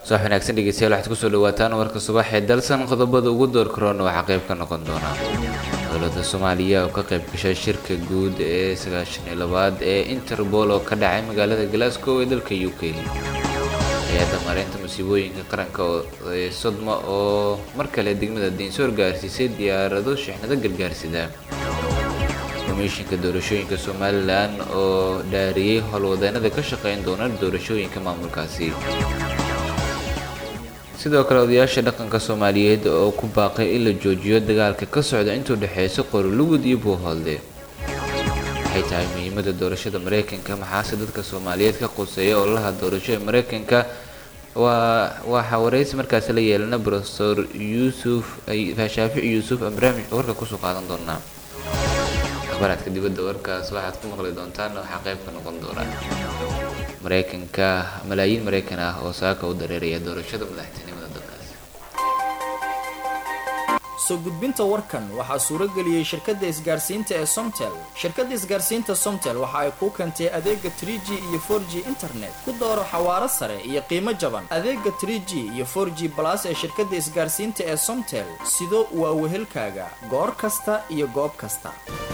subax wanaagsan dhegeystayaal waxaad kusoo dhawaataan warka subax ee dalsan qodobada ugu door karoona waxaa qayb ka noqon doona dowladda soomaaliya oo ka qayb gashay shirka guud ee sagaashan iyo labaad ee interpol oo ka dhacay magaalada glasgow ee dalka u k hay-adda maareynta masiibooyinka qaranka ee sodma oo mar kale degmada diinsoor gaarsiisay diyaarado shixnado gargaarsida komishinka doorashooyinka somalilan oo dhaariyey howlwadeenada ka shaqeyn doona doorashooyinka maamulkaasi sidoo kale odayaasha dhaqanka soomaaliyeed oo ku baaqay in la joojiyo dagaalka ka socda intuu dhexeyso qorolugud iyo buuhoolde waxay tahay muhiimada doorashada mareykanka maxaase dadka soomaaliyeed ka quseeya ololaha doorasho ee mareykanka waa waxaa wareysi markaasi la yeelana profesor yuusuf shaafic yuusuf aan barnaamijka warka kusoo qaadan doonaa akhbaraadka dibadda warkaas waxaad ku maqli doontaan waxaa qayb ka noqon doona mareykanka malaayiin mareykan ah oo saaka u dareeraya doorashada madaxtinimada dalkaasi soo gudbinta warkan waxaa suurageliyey shirkadda isgaarsiinta ee somtel shirkadda isgaarsiinta somtel waxa ay kuu keentay adeega 3g iyo 4g internet ku dooro xawaaro sare iyo qiimo jaban adeega 3g iyo 4g balas ee shirkadda isgaarsiinta ee somtel sido waa wehelkaaga goor kasta iyo goob kasta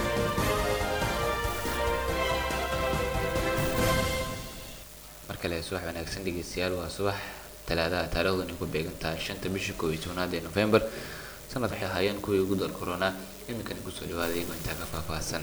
mar kale subax wanaagsan dhegeystayaal waa subax talaadaha taariikhdani ku beegan tahay shanta bisha koob iyo tobnaad ee november sanad waxay ahaayeen kuwii ugu dar corona iminkani kusoo dhawaada iyagoo intaa ka faahfaahsan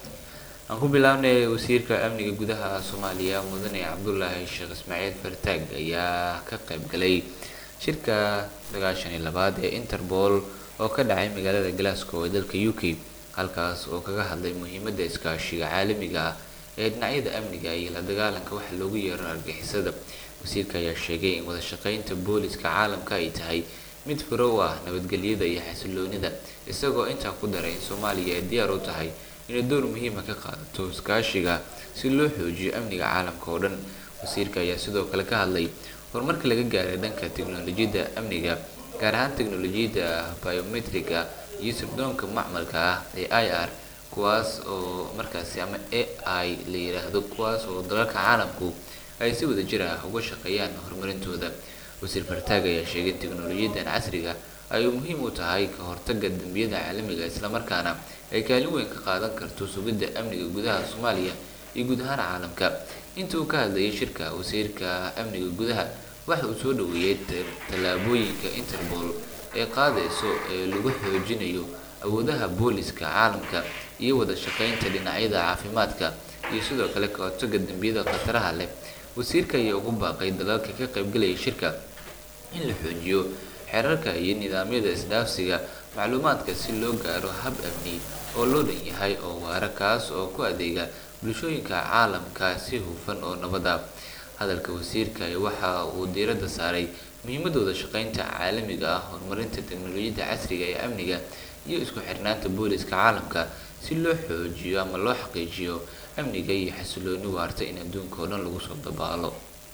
aan ku bilaabnay wasiirka amniga gudaha soomaaliya mudane cabdulaahi sheekh ismaaciil fartaag ayaa ka qayb galay shirka sagaashan iyo labaad ee interpol oo ka dhacay magaalada glasgow ee dalka u k halkaas oo kaga hadlay muhiimada iskaashiga caalamiga ah ee dhinacyada amniga iyo la dagaalanka waxa loogu yeero argixisada wasiirka ayaa sheegay in wada shaqeynta booliska caalamka ay tahay mid furo u ah nabadgelyada iyo xasiloonida isagoo intaa ku daray in soomaaliya ay diyaar u tahay inay door muhiima ka qaadato iskaashiga si loo xoojiyo amniga caalamka oo dhan wasiirka ayaa sidoo kale ka hadlay horumarka laga gaaray dhanka teknolojiyadda amniga gaar ahaan teknolojiyadda biometriga iyo sirdoonka macmalka ah ee i r kuwaas oo markaasi ama a i la yiraahdo kuwaas oo dalalka caalamku ay si wada jir ah uga shaqeeyaan horumarintooda wasiir fartaag ayaa sheegay in teknolojiyadan casriga ay muhiim u tahay ka hortaga dembiyada caalamiga islamarkaana ay kaalin weyn ka qaadan karto sugidda amniga gudaha soomaaliya iyo guud ahaan caalamka inta uu ka hadlayay shirka wasiirka amniga gudaha waxa uu soo dhaweeyey tallaabooyinka interpol ee qaadayso ee lagu xoojinayo awoodaha booliska caalamka iyo wada shaqeynta dhinacyada caafimaadka iyo sidoo kale ka hortaga dembiyada khataraha leh wasiirka ayaa ugu baaqay dalalka ka qaybgalaya shirka in la xoojiyo xeerarka iyo nidaamyada isdhaafsiga macluumaadka si loo gaaro hab amni oo loo dhan yahay oo waara kaas oo ku adeega bulshooyinka caalamka si hufan oo nabada hadalka wasiirka waxa uu diiradda saaray muhiimadooda shaqeynta caalamiga ah horumarinta teknolojiyadda casriga ee amniga iyo isku xirnaanta booliska caalamka si loo xoojiyo ama loo xaqiijiyo amniga iyo xasilooni waarta in adduunka oo dhan lagu soo dabaalo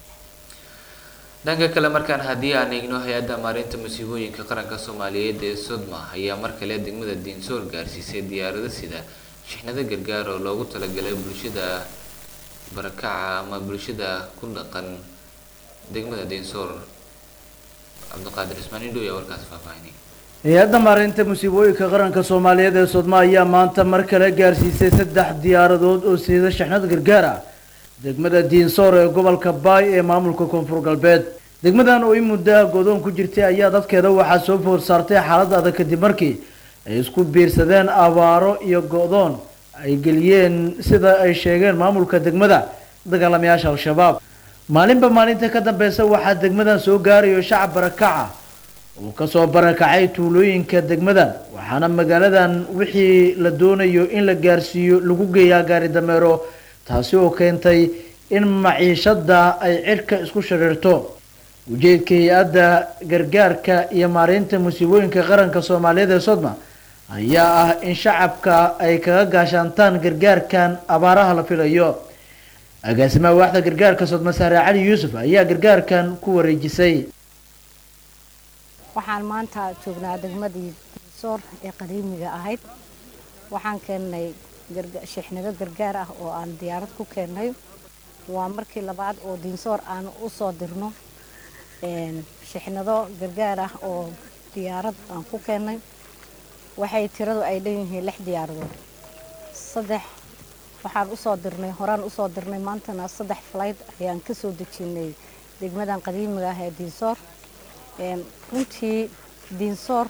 dhanka kale markaan haddii aan eegno hay-adda maareynta masiibooyinka qaranka soomaaliyeed ee sodma ayaa mar kale degmada diinsoor gaarsiisay diyaarado sida shixnado gargaar oo loogu talagalay bulshada barakaca ama bulshada ku dhaqan degmada diinsoor cabdiqaadir ismaan indhow ayaa warkaas faahfaahinay hay-adda maareynta musiibooyinka qaranka soomaaliyeed ee sodma ayaa maanta mar kale gaarsiisay saddex diyaaradood oo siida shixnad gargaar ah degmada diinsoor ee gobolka baay ee maamulka koonfur galbeed degmadan oo in muddo ah godoon ku jirtay ayaa dadkeeda waxaa soo food saartay xaalad adag kadib markii ay isku biirsadeen abaaro iyo go-doon ay geliyeen sida ay sheegeen maamulka degmada dagaalamayaasha al-shabaab maalinba maalinta ka dambeysa waxaa degmadan soo gaarayo shacab barakaca uu kasoo barakacay tuulooyinka degmadan waxaana magaaladan wixii la doonayo in la gaarsiiyo lagu geeyaa gaari dameero taasi oo keentay in maciishada ay cirka isku shariirto ujeedka hay-adda gargaarka iyo maareynta musiibooyinka qaranka soomaaliyeed ee sodma ayaa ah in shacabka ay kaga gaashaantaan gargaarkan abaaraha la filayo agaasimaha waaxda gargaarka sodma saare cali yuusuf ayaa gargaarkan ku wareejisay waxaan maanta joognaa degmadii diinsoor ee qadiimiga ahayd waxaan keennay shixnado gargaar ah oo aan diyaarad ku keennay waa markii labaad oo diinsoor aan u soo dirno shixnado gargaar ah oo diyaarad aan ku keennay waxay tiradu ay dhan yihiin lix diyaaradood saddex waxaan usoo dirnay horaan usoo dirnay maantana saddex flight ayaan ka soo dejinay degmadan qadiimiga ah ee diinsoor runtii diinsoor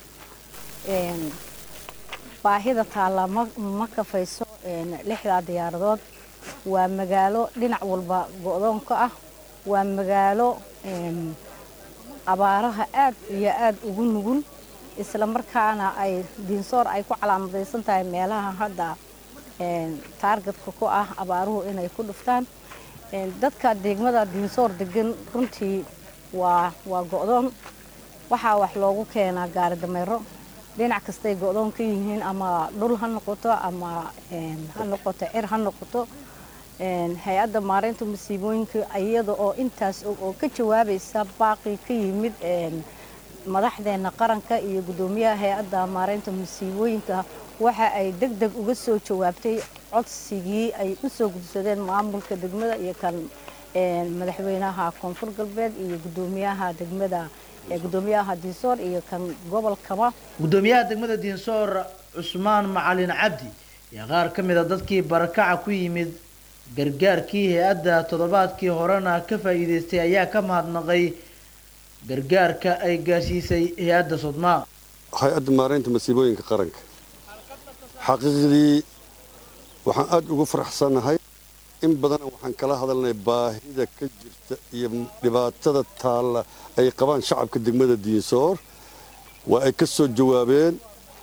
baahida taallaa ma kafayso lixdaa diyaaradood waa magaalo dhinac walba go-doonka ah waa magaalo abaaraha aad iyo aad ugu nugul isla markaana ay diinsoor ay ku calaamadaysan tahay meelaha hadda taargetka ku ah abaaruhu inay ku dhuftaan dadka degmada diinsoor degan runtii waa waa go-doon waxaa wax loogu keenaa gaari dameero dhinac kastay go-doon ka yihiin ama dhul ha noqoto ama ha noqoto cir ha noqoto hay-adda maareynta masiibooyinka iyada oo intaas oo ka jawaabaysa baaqi ka yimid madaxdeena qaranka iyo guddoomiyaha hay-adda maareynta masiibooyinka waxa ay deg deg uga soo jawaabtay codsigii ay u soo gudsadeen maamulka degmada iyo kan madaxweynaha koonfur galbeed iyo guddoomiyaha degmada guddoomiyaha diinsoor iyo kan gobolkaba guddoomiyaha degmada diinsoor cusmaan macalin cabdi iyo qaar ka mid a dadkii barakaca ku yimid gargaarkii hay-adda toddobaadkii horena ka faa'iidaystay ayaa ka mahadnaqay gargaarka ay gaarsiisay hay-adda sodmaa hay-adda maareynta masiibooyinka qaranka xaqiiqdii waxaan aada ugu faraxsannahay in badan waxaan kala hadalnay baahida ka jirta iyo dhibaatada taalla ay qabaan shacabka degmada diinsoor waa ay ka soo jawaabeen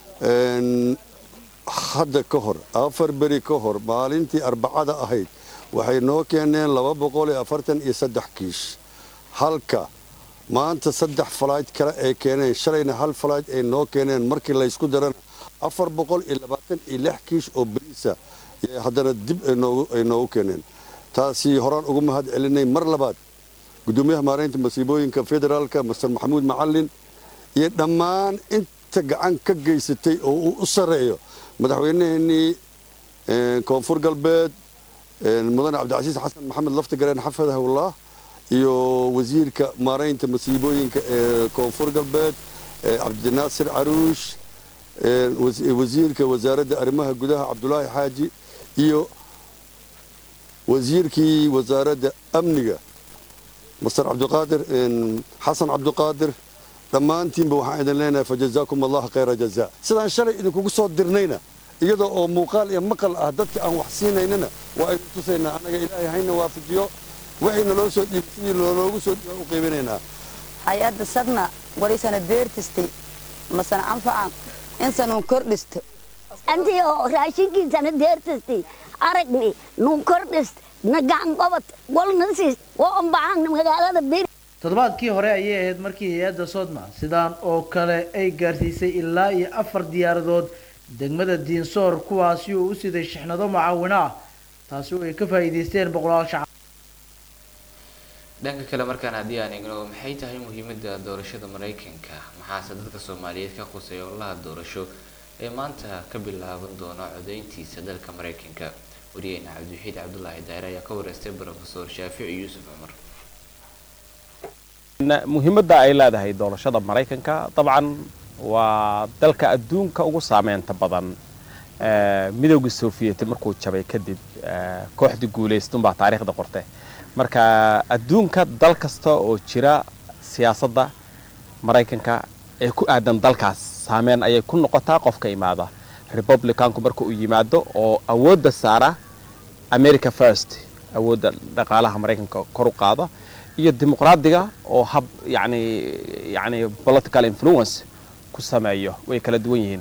hadda ka hor afar beri ka hor maalintii arbacada ahayd waxay noo keeneen laba boqol iyo afartan iyo saddex kiish halka maanta saddex falayd kale ay keeneen shalayna hal falayd ay noo keeneen markii laysku darana afar boqol iyo labaatan iyo lix kiish oo beriisa haddana dib ay noogu keeneen taasi horaan ugu mahad celinay mar labaad guddoomiyaha maareynta masiibooyinka federaalka master maxamuud macalin iyo dhammaan inta gacan ka geysatay oo uu u sarreeyo madaxweynaheenii koonfur galbeed mudane cabdicasiis xasan maxamed laftigareen xafidahullah iyo wasiirka maareynta masiibooyinka ee koonfur galbeed cabdinaasir caruush wasiirka wasaaradda arrimaha gudaha cabdulaahi xaaji iyo wasiirkii wasaaradda amniga master cabdiqaadir xasan cabdiqaadir dhammaantiinba waxaan idin leenahay fajazaakum allah khayra jazaa sidaan shalay idinkugu soo dirnayna iyadoo oo muuqaal iyo maqal ah dadka aan wax siinaynana waa aynu tusaynaa annaga ilaahay hayna waafajiyo waxayna loo soo dhiibay sidii loogu soo dhiiba u qiibinaynaa hay-adda sadna waraysana beertistay masana anfacan insanuu kordhisto antii oo raashinkiisana deertastay aragni nuu kordhist na gacan qabad walna siis waa unbaxan magaalada bir toddobaadkii hore ayay ahayd markii hay-adda sodma sidaan oo kale ay gaarsiisay ilaa iyo afar diyaaradood degmada diinsoor kuwaasi oo u siday shixnado mucaawino ah taasi oo ay ka faa'iidaysteen boqolaal shacab dhanka kale markaan haddii aan eegno maxay tahay muhiimadda doorashada maraykanka maxaase dadka soomaaliyeed ka qusay ololaha doorasho ee maanta ka bilaaban doona codeyntiisa dalka maraykanka wariyeyna cabdiwaxiid cabdulaahi daare ayaa ka wareystay brofesor shaafici yuusuf cumar muhiimadda ay leedahay doorashada maraykanka dabcan waa dalka adduunka ugu saameynta badan midowgii soviet markuu jabay kadib kooxdii guulaystunbaa taariikhda qorte marka adduunka dal kasta oo jira siyaasadda maraykanka ee ku aadan dalkaas saameyn ayay ku noqotaa qofka imaada republicanku marka uu yimaado oo awoodda saara america first awoodda dhaqaalaha maraykanka kor u qaada iyo dimuqraadiga oo hab yani yani political influence ku sameeyo way kala duwan yihiin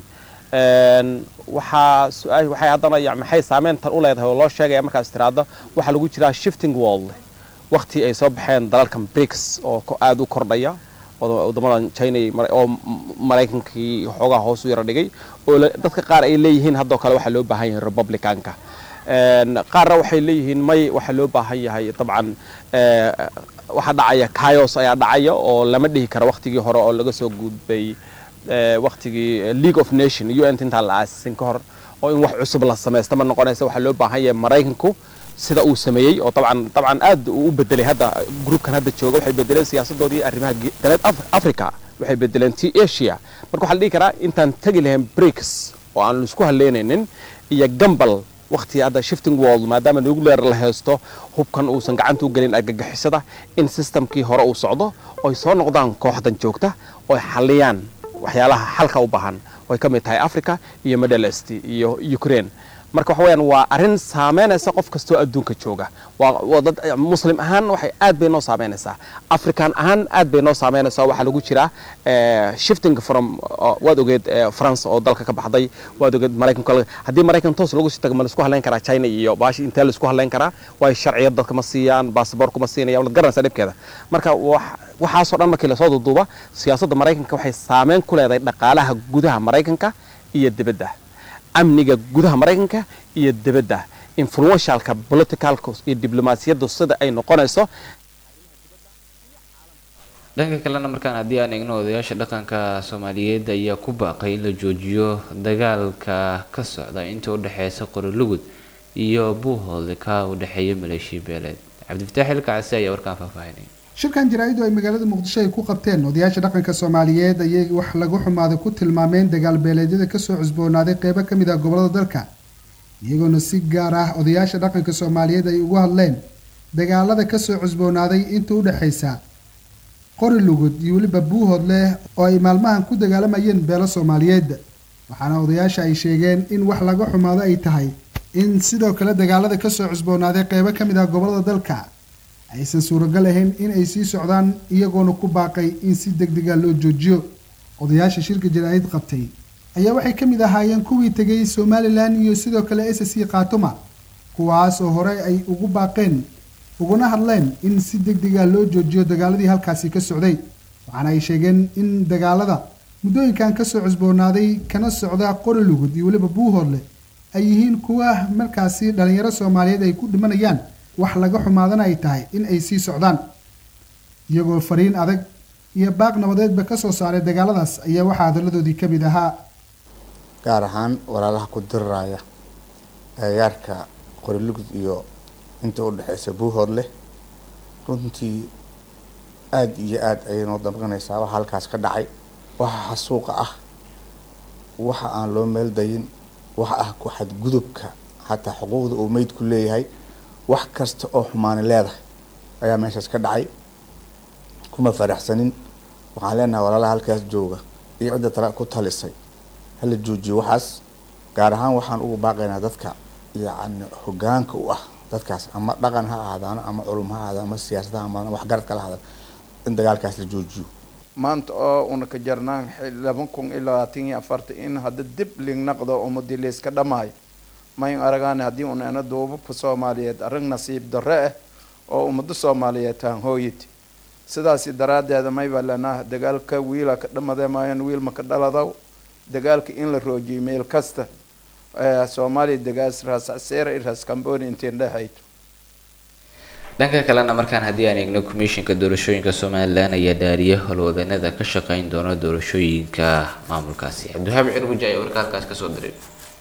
waxaa su-aal waxay haddana ya maxay saameyntan u leedahay oo loo sheegaya markaas tiraado waxaa lagu jiraa shifting world waqti ay soo baxeen dalalkan brics oo aada u kordhaya wadamadan china oo maraykankii xoogaa hoos u yara dhigay oo dadka qaar ay leeyihiin haddoo kale waxaa loo baahan yahay republicanka qaarna waxay leeyihiin may waxaa loo baahan yahay dabcan waxaa dhacaya kayos ayaa dhacaya oo lama dhihi karo waqtigii hore oo laga soo gudbay waqtigii league of nation un intaan la aasisin ka hor oo in wax cusub la samaysta ma noqonaysa waxaa loo baahan yahay maraykanku sida uu sameeyey oo dabcan dabcan aad uu u bedelay hadda groupkan hadda jooga waxay bedeleen siyaasadoodii arrimaha galbeed africa waxay bedeleen ti asia marka waxaa la dhihi karaa intaan tegi lahayn breaks oo aan isku haleynaynin iyo gambal waqti hadda shifting world maadaama nuclear la haysto hubkan uusan gacanta u gelin argagixisada in systemkii hore uu socdo oy soo noqdaan kooxdan joogta oy xaliyaan waxyaalaha xalka u baahan oy ka mid tahay africa iyo middle east iyo ukraine marka waxa weyaan waa arrin saameynaysa qof kastoo adduunka jooga waa dad muslim ahaan waxay aad bay noo saameynaysaa african ahaan aad bay noo saameynaysaa waxaa lagu jiraa shifting from waad ogeed france oo dalka ka baxday waad ogeed maraykanka haddii maraykan toos lagu sii tago ma laisku halayn karaa china iyo baashi intee laisku halayn karaa waayo sharciyad dadka ma siiyaan basaboorka ma siinayaan waad garanaysaa dhibkeeda marka waxaasoo dhan markii lasoo duuduuba siyaasadda maraykanka waxay saameyn ku leedahay dhaqaalaha gudaha maraykanka iyo dibadda amniga gudaha maraykanka iyo dibadda influentialka politicalka iyo diblomaasiyaddu sida ay noqonayso dhanka kalena markaan haddii aan eegno odayaasha dhaqanka soomaaliyeed ayaa ku baaqay in la joojiyo dagaalka ka socda inta u dhexeysa qorolugud iyo buuhoodle ka u dhexeeya maleeshiya beeleed cabdifataax ilkacasi ayaa warkaan faahfaahinaya shirkan jaraa-idu ay magaalada muqdisho ay ku qabteen odayaasha dhaqanka soomaaliyeed ayay wax lagu xumaaday ku tilmaameen dagaal beeleedyada kasoo cusboonaaday qeybo ka mid ah gobolada dalka iyagoona si gaar ah odayaasha dhaqanka soomaaliyeed ay ugu hadleen dagaalada kasoo cusboonaaday inta u dhexaysa qori lugud iyo weliba buuhood leh oo ay maalmahan ku dagaalamayeen beelo soomaaliyeed waxaana odayaasha ay sheegeen in wax laga xumaado ay tahay in sidoo kale dagaalada kasoo cusboonaaday qeybo ka mid ah gobolada dalka aysan suuragal ahayn in ay sii socdaan iyagoona ku baaqay in si deg dega loo joojiyo odayaasha shirka jaraa'id qabtay ayaa waxay ka mid ahaayeen kuwii tegay somalilan iyo sidoo kale s c khaatuma kuwaas oo hore ay ugu baaqeen uguna hadleen in si deg dega loo joojiyo dagaaladii halkaasi ka socday waxaana ay sheegeen in dagaalada muddooyinkan kasoo cusboonaaday kana socda qori lugud iyo weliba buuhoodle ay yihiin kuwa markaasi dhalinyaro soomaaliyeed ay ku dhimanayaan wax laga xumaadana ay tahay in ay sii socdaan iyagoo fariin adag iyo baaq nabadeedba ka soo saaray dagaaladaas ayaa waxaa hadaladoodii ka mid ahaa gaar ahaan walaalaha ku diriraya agagaarka qorilugud iyo inta u dhexeysa buuhood leh runtii aada iyo aada ayay noo damqanaysaa waxa halkaas ka dhacay waxa xasuuqa ah waxa aan loo meel dayin waxa ah ku xadgudubka xataa xuquuqda uu meydku leeyahay wax kasta oo xumaani leedahay ayaa meeshaas ka dhacay kuma faraxsanin waxaan leenahay walaalaha halkaas jooga iyo cidda tala ku talisay hala joojiyo waxaas gaar ahaan waxaan ugu baaqaynaa dadka yacni hogaanka u ah dadkaas ama dhaqan ha ahaadaano ama culum ha ahaadaan ama siyaasad ha ahaadaan waxgaradka la ahaadaan in dagaalkaas la joojiyo maanta oo una ka jarnaan laba kun iyo labaatan iyo afarta in hadda dib lignaqdo ummadii layska dhamaayo mayn aragaane haddii una ina duubabka soomaaliyeed arrin nasiib darre ah oo ummadda soomaaliyeed taan hooyid sidaasi daraaddeeda mayba lenaa dagaalka wiila ka dhamade maayan wiil ma ka dhaladaw dagaalka in la roojiyay meel kasta soomaaliya dagaas raasacseera i raas cambooni intiin dhahayd dhanka kalena markaan haddii aan eegno komishinka doorashooyinka somalilan ayaa dhaariyay howlwadanada ka shaqeyn doona doorashooyinka maamulkaasi cabdiwahaab cirbuja ayaa warka halkaas kasoo diray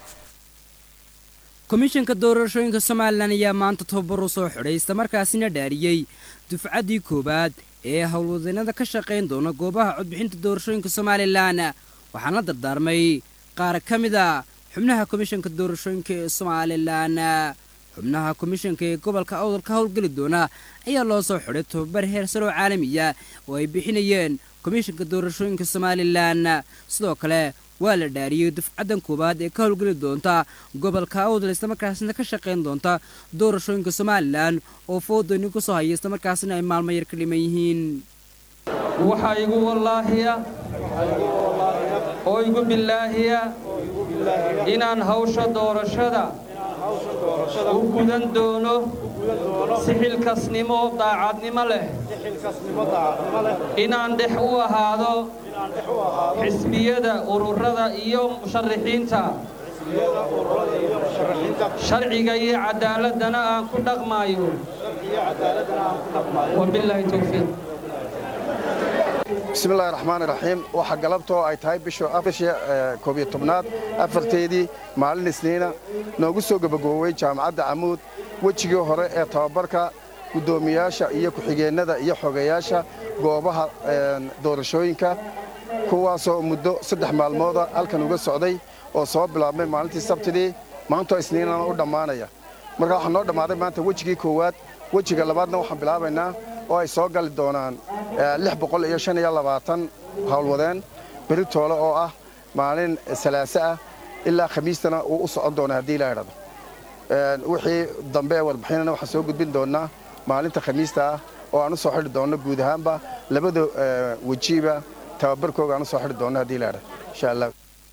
komishanka doorashooyinka somalilan ayaa maanta tababar u soo xidhay islamarkaasina dhaariyey dufcaddii koowaad ee howlwadanada ka shaqayn doona goobaha codbixinta doorashooyinka somalilan waxaana la dardaarmay qaar ka mid a xubnaha komishanka doorashooyinka ee somalilan xubnaha komishanka ee gobolka awdal ka howlgeli doona ayaa loo soo xidhay tababar heer saroo caalamiya oo ay bixinayeen komishanka doorashooyinka somalilan sidoo kale waa la dhaariyey dufcaddan koowaad ee ka howlgeli doonta gobolka awdal islamarkaasina ka shaqayn doonta doorashooyinka somalilan oo foodani ku soo haya islamarkaasina ay maalmo yar ka dhiman yihiin waxaa igu wallaahiya oo igu bilaahiya inaan hawsha doorashada u gudan doono si xilkasnimo daacadnimo leh inaan dhex u ahaado xisbiyada ururada iyo musharaxiinta sharciga iyo cadaaladana aan ku dhaqmaayo wabilaahi towfiiq bismi illahi raxmaan iraxiim waxaa galabtoo ay tahay bisha koob iyo tobnaad afarteedii maalin isniina noogu soo gebagoowey jaamacadda camuud wejigii hore ee tababarka guddoomiyaasha iyo ku-xigeennada iyo xogeyaasha goobaha doorashooyinka kuwaasoo muddo saddex maalmooda halkan uga socday oo soo bilaabmay maalintii sabtidii maantoo isniinana u dhammaanaya marka waxaa noo dhammaaday maanta wejigii koowaad wejiga labaadna waxaan bilaabaynaa oo ay soo gali doonaan lix boqol iyo shan iyo labaatan howlwadeen beri toole oo ah maalin salaaso ah ilaa khamiistana uu u socon doona haddii la idhahdo wixii dambe ee warbixinana waxaan soo gudbin doonnaa maalinta khamiista ah oo aan u soo xidhi doonno guud ahaanba labada wejiba tababarkooga aan u soo xidhi doonno haddii la idhahdo insha allah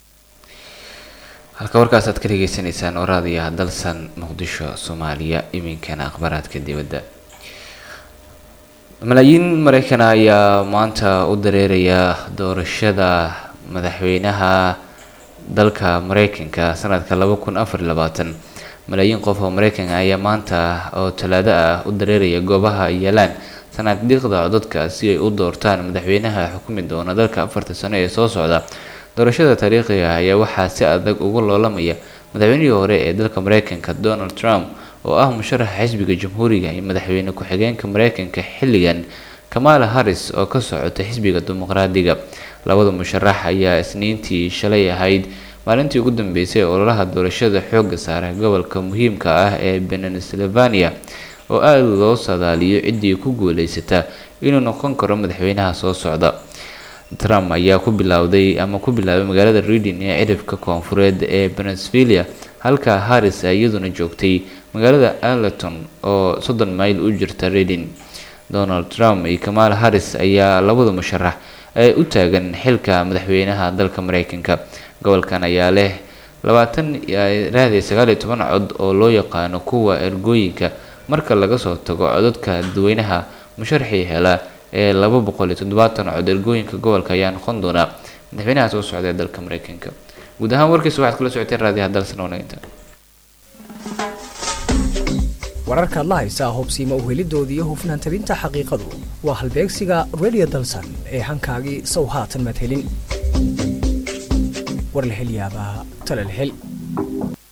halka warkaas aad ka dhegaysanaysaan waraadiya dalsan muqdisho soomaaliya iminkana akhbaaraadka dibadda malaayiin maraykana ayaa maanta u dareeraya doorashada madaxweynaha dalka maraykanka sanadka laba kun afar iyo labaatan malaayiin qof oo maraykanka ayaa maanta oo talaado ah u dareeraya goobaha yaalaan sanaadiiqda codadka si ay u doortaan madaxweynaha xukumi doona dalka afarta sano ee soo socda doorashada taariikhiga ayaa waxaa si adag uga loolamaya madaxweynihii hore ee dalka maraykanka donald trump oo ah musharaxa xisbiga jamhuuriga iyo madaxweyne ku-xigeenka maraykanka xilligan kamala harris oo ka socota xisbiga dimuqraadiga labada musharax ayaa isniintii shalay ahayd maalintii ugu dambeysay ee ololaha doorashada xooga saara gobolka muhiimka ah ee pennsylvania oo aada loo sadaaliyo ciddii ku guuleysata inuu noqon karo madaxweynaha soo socda trump ayaa ku bilowday ama ku bilaabay magaalada reading ee cirifka koonfureed ee pennsylvania halka harris ay iyaduna joogtay magaalada arleton oo soddon mayl u jirta reading donald trump iyo kamala harris ayaa labada musharax ee u taagan xilka madaxweynaha dalka maraykanka gobolkan ayaa leh labaatan raadiyo sagaal iyo toban cod oo loo yaqaano kuwa ergooyinka marka laga soo tago codadka dadweynaha musharaxii hela ee laba boqol iyo toddobaatan cod ergooyinka gobolka ayaa noqon doona madaxweynaha soo socda ee dalka maraykanka guud ahaan warkiisa waxaad kula socoteen raadiyaha dalsan wanaagta wararkaad la haysaa hubsiima uhelidoodii iyo hufnaan tabinta xaqiiqadu waa halbeegsiga radio dalsan ee hankaagii sow haatan madhelin war la hel yaabaa tala la hel